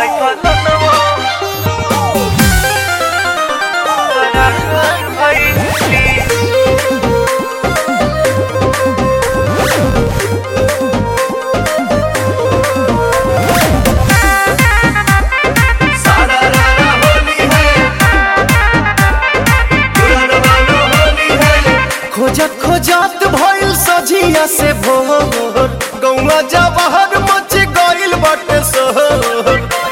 खोजत खोजत भइल सझिया से भोर गौवा जवाहर मच गइल बाटे शहर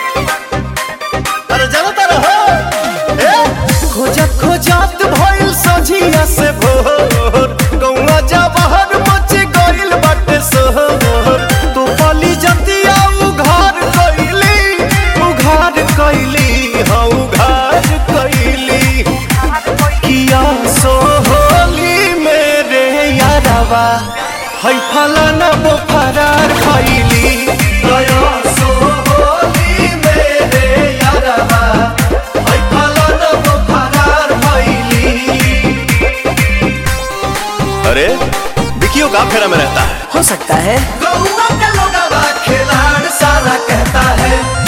अरे जाना तारा हो ए खोजत खोजत भइल सझिया से भोर गौवा जवाहर मच गइल बाटे शहर तो पली जतिया उघार कइली उघार कइली हाँ उघार कइली किया सोहली मेरे यारवा है फलाना वो फरार खैली गया सोहली मेरे यारवा है फलाना वो फरार खैली अरे विकियो का फेरा में रहता है हो सकता है गौवा का लोगवा खिलाड़ सारा कहता है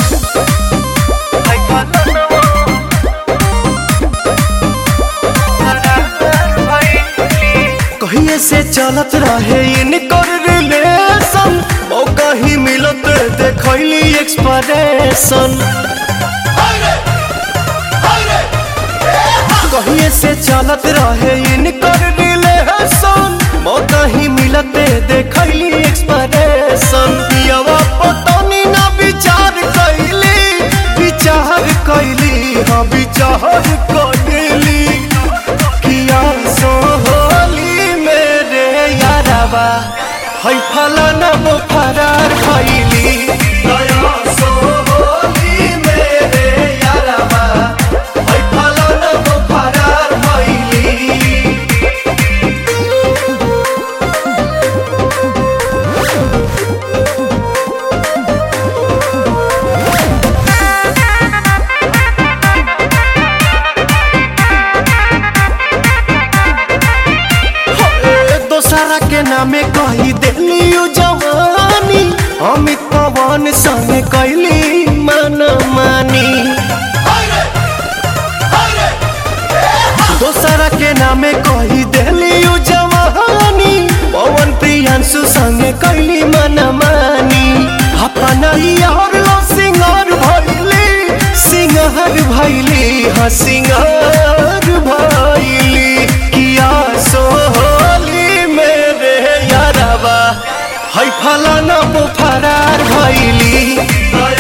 कहिए से चलत रहे इनकर रिलेशन ओ कहीं मिलत देखैली एक्सप्रेशन कहिए से चलत रहे इनकर रिलेशन ओ कहीं मिलत देखैली एक्सप्रेशन पियवा पतनी ना विचार कैली विचार कैली हाँ विचार कैली किया सोहली मेरे यारवा है फलाना वो फरार खैली गया सोहली मेरे यारवा है फलाना वो फरार खैली दोसरा के नामे कही दिली उ जवानी अमित पवन संग कैली मन मानी दोसरा के नामे कही दिली उ जवानी पवन प्रियांशु संग कैली मन मानी अपना यार लो सिंगार भैली सिंगार भैली हाँ सिंगार भैली किया सोहली मेरे यारवा है फलाना वो फरार भैली